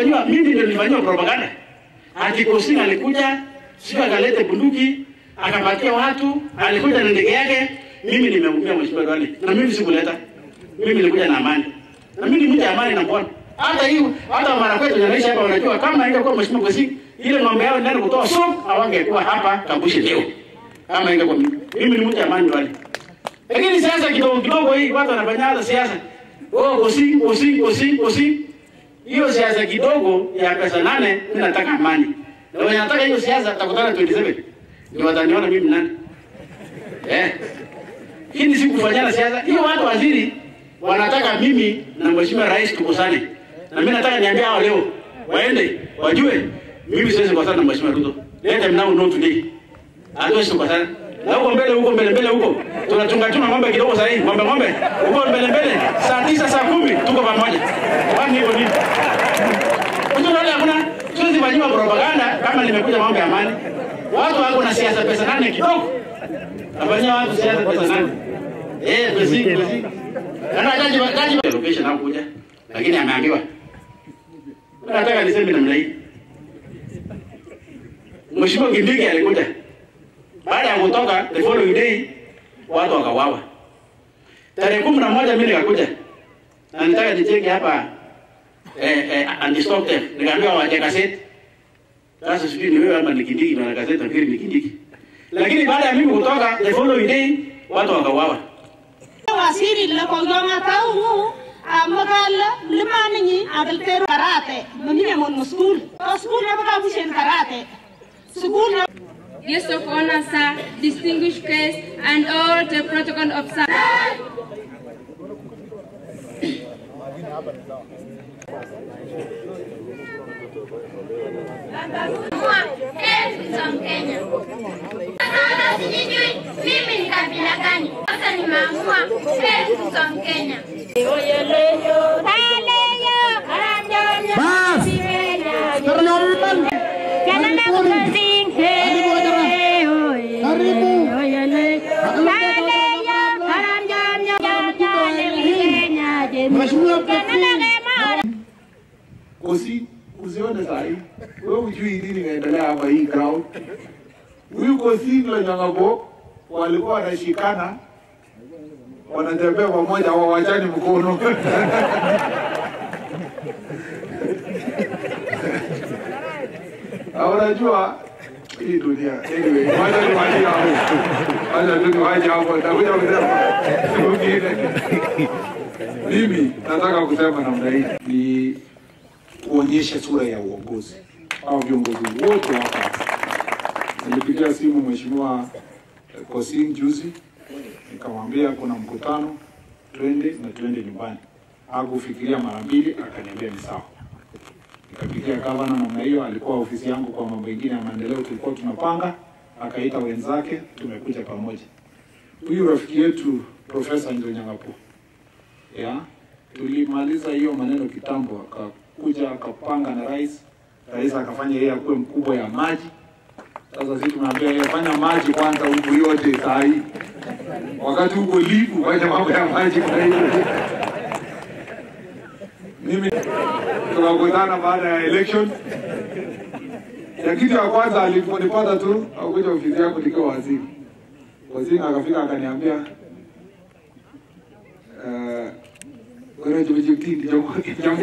nilifanyiwa mimi ndio nilifanyiwa propaganda. Ati Kosing alikuja sio akalete bunduki akapatia watu, alikuja na ndege yake. Mimi nimeumia mheshimiwa Duale, na mimi sikuleta, mimi nilikuja na amani, na mimi ni mtu amani na mbona hata hiyo hata mara kwetu naishi hapa, wanajua kama ingekuwa mheshimiwa Kosing ile ng'ombe yao ndani kutoa soko, hawangekuwa hapa Kabushi leo, kama ingekuwa mimi. Mimi ni mtu amani Duale, lakini siasa kidogo kidogo hii watu wanafanya hata siasa oh, Kosing Kosing Kosing Kosing hiyo siasa kidogo ya pesa nane, mimi nataka amani. Na wenye nataka hiyo siasa takutana 27. Ndio wataniona mimi nani? Eh. Hii ni siku kufanyana siasa. Hiyo watu waziri wanataka mimi na mheshimiwa rais tukosane. Na mimi nataka niambie hao leo waende wajue mimi siwezi kukosana na mheshimiwa Ruto. Let them now know today. Hatuwezi kukosana. Na huko mbele huko mbele mbele huko tunachunga chunga ng'ombe kidogo sasa hivi ng'ombe ng'ombe huko mbele mbele saa tisa saa kumi tuko pamoja. Kwani hivyo nini? Unajua wale hakuna siwezi fanyiwa propaganda kama nimekuja mambo ya amani. Watu wako na siasa pesa nane kidogo. Nafanyia watu siasa pesa nane. Eh, pesi pesi. Kana jaji jaji location hapo kuja. Lakini ameambiwa. Nataka niseme namna hii. Mheshimiwa Kindiki alikuja. Baada ya kutoka the following day watu wakawawa. Tarehe kumi na moja mimi nikakuja. Na nitaka nicheke hapa eh, eh, anti-stock theft. Nikaambiwa waje gazeti. Sasa sijui ni wewe ama ni Kindiki na gazeti nafikiri ni Kindiki. Lakini baada ya mimi kutoka the following day watu wakawawa. wasiri la ko yonga tawu amagala limani ni adal teru karate mani mon school to school na baka bushen karate school na Guest of honor, sir, distinguished guests, and all the protocol officers. Kenya. Sasa sijui mimi ni kabila gani. Sasa nimeamua Elton Mkenya. Kosi usione saa hii wewe hujui nini inaendelea hapa hii ground. Huyu Kosi na Nyang'abo walikuwa wanashikana wanatembea pamoja, hawawachani mkono Na unajua hii dunia. Anyway, wacha niwache hapo, wacha tu niwache hapo, nitakuja kusema siku nyingine. Mimi nataka kusema namna hii ni kuonyesha sura ya uongozi au viongozi wote hapa. Nilipigia simu mheshimiwa eh, Kosing juzi, nikamwambia kuna mkutano, twende na twende nyumbani. Hakufikiria mara mbili, akaniambia ni sawa. Nikapigia gavana namna hiyo, alikuwa ofisi yangu kwa mambo mengine ya maendeleo tulikuwa tunapanga, akaita wenzake, tumekuja pamoja. Huyu rafiki yetu Profesa Njonyang'apo ya tulimaliza hiyo maneno kitambo, akakuja akapanga na rais, rais akafanya yeye akuwe mkubwa ya maji. Sasa sisi tunaambia yeye fanya maji kwanza huku yote saa hii, wakati huko livu fanya mambo ya maji. Kwa hiyo mimi tukakutana baada ya election, na kitu ya kwanza aliponipata tu akuja ofisi yangu nikiwa waziri, waziri akafika akaniambia uh, Ora jo jo ti jo jo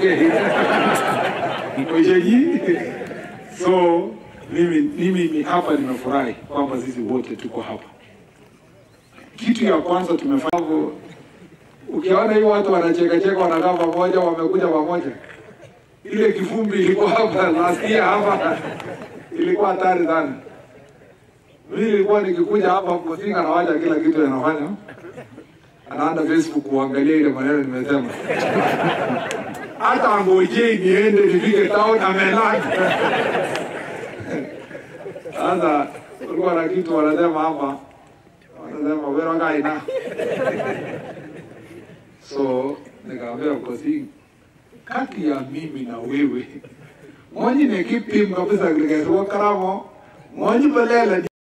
Ojeji. So mimi mimi ni hapa nimefurahi kwamba sisi wote tuko hapa. Kitu ya kwanza tumefanya ukiona hiyo watu wanacheka cheka wanakaa pamoja wamekuja pamoja. Ile kivumbi ilikuwa hapa last year hapa ilikuwa hatari sana. Mimi nilikuwa nikikuja hapa kusinga na wacha kila kitu yanafanya anaenda Facebook kuangalia ile maneno nimesema. Hata angojei niende nifike town amelala. Sasa kulikuwa na kitu wanasema hapa, wanasema wewe ngaina. So nikamwambia Kosi, kati ya mimi na wewe mwenye ni kipim kabisa kile karamo mwenye balala